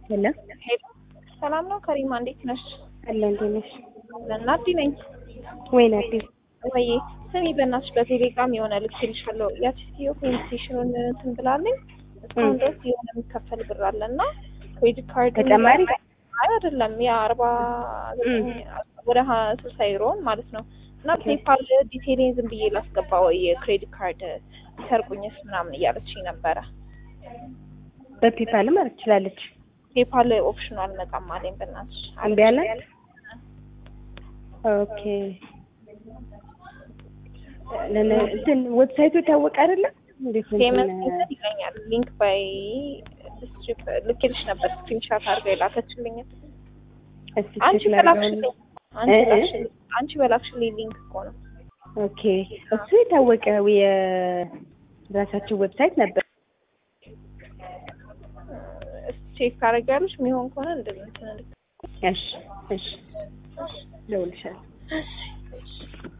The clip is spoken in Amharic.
ሄሎ ሄሎ ሰላም ነው ከሪማ እንዴት ነሽ? አለ እንዴት ነሽ? ናዲ ነኝ። ወይ ናዲ ወይ ስሚ በእናትሽ በቴሌግራም የሆነ ልክልሻለሁ። ያቺ ሴትዮ ፔንስቴሽኑን እንትን ብላለኝ እስካሁን ድረስ የሆነ የሚከፈል ብር አለ እና ክሬዲት ካርድ ተጨማሪ አይ አይደለም ያ አርባ ወደ ሀ ስልሳ ዩሮን ማለት ነው እና ፔፓል ዲቴይሌን ዝም ብዬ ላስገባ ወይ የክሬዲት ካርድ ይሰርቁኝስ ምናምን እያለችኝ ነበረ። በፔፓል ማለት ትችላለች። ፔፓል ኦፕሽኑ አልመጣም አለኝ። በእናትሽ እምቢ አላት። ኦኬ ለነ እንትን ዌብሳይቱ የታወቀ አይደለም እንዴት ነው ፔመንት እንትን- ሜተድ ይለኛል። ሊንክ ባይ ስትሪፕ ልኬልሽ ነበር ስክሪንሻት አድርጋ የላከችልኝ። እስቲ አንቺ ቼክ በላክሽልኝ ላድርገው። አንቺ እ- እ? በላክሽልኝ አንቺ በላክሽልኝ ሊንክ እኮ ነው። ኦኬ እሱ የታወቀ የራሳቸው ዌብሳይት ነበር። እስቲ ቼክ ታደርጊያለሽ የሚሆን ከሆነ እንደዚህ እንትን እሺ እሺ እደውልልሻለሁ። እልክ